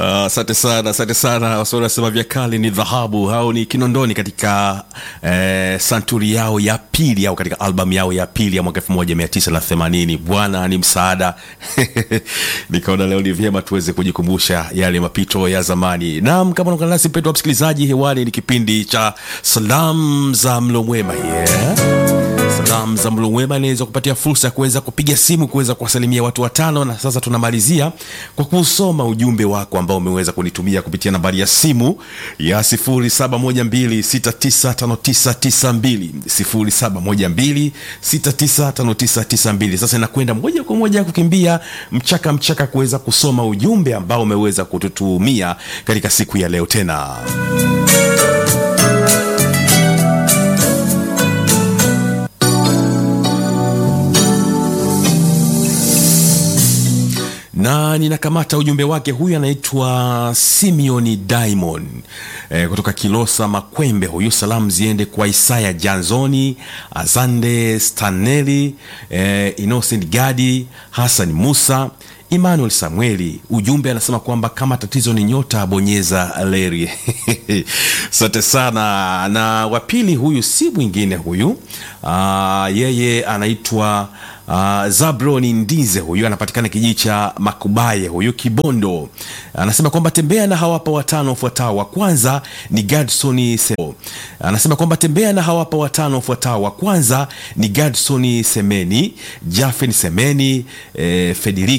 Asante sana, asante sana. Waswahili wanasema vya kale ni dhahabu au ni Kinondoni katika eh, santuri yao ya pili au katika albamu yao ya pili ya mwaka elfu moja mia tisa na themanini. Bwana ni msaada. Nikaona leo ni vyema tuweze kujikumbusha yale mapito ya zamani. Naam, kama unaungana nasi mpendwa msikilizaji, hewani ni kipindi cha salamu za mlo mwema yeah. Salamu za mlo mwema inaweza kupatia fursa ya kuweza kupiga simu kuweza kuwasalimia watu watano, na sasa tunamalizia kwa kusoma ujumbe wako ambao umeweza kunitumia kupitia nambari ya simu ya 0712695992 0712695992. Sasa inakwenda moja kwa moja kukimbia mchaka mchaka kuweza kusoma ujumbe ambao umeweza kututumia katika siku ya leo tena na ninakamata ujumbe wake. Huyu anaitwa Simeoni Diamond e, kutoka Kilosa Makwembe. Huyu salamu ziende kwa Isaya Janzoni, Azande Staneli, e, Innocent Gadi, Hassan Musa, Emmanuel Samueli. Ujumbe anasema kwamba kama tatizo ni nyota, bonyeza leri. Asante sana. Na wapili huyu si mwingine huyu, aa, yeye anaitwa Uh, Zabroni Ndize huyu anapatikana kijiji cha Makubaye huyu Kibondo, anasema kwamba tembea na hawapa watano wafuatao. Wa kwanza ni Gadson Sebo. Anasema kwamba tembea na hawapa watano wafuatao. Wa kwanza ni Gadson Semeni, Jafen Semeni, eh, Federico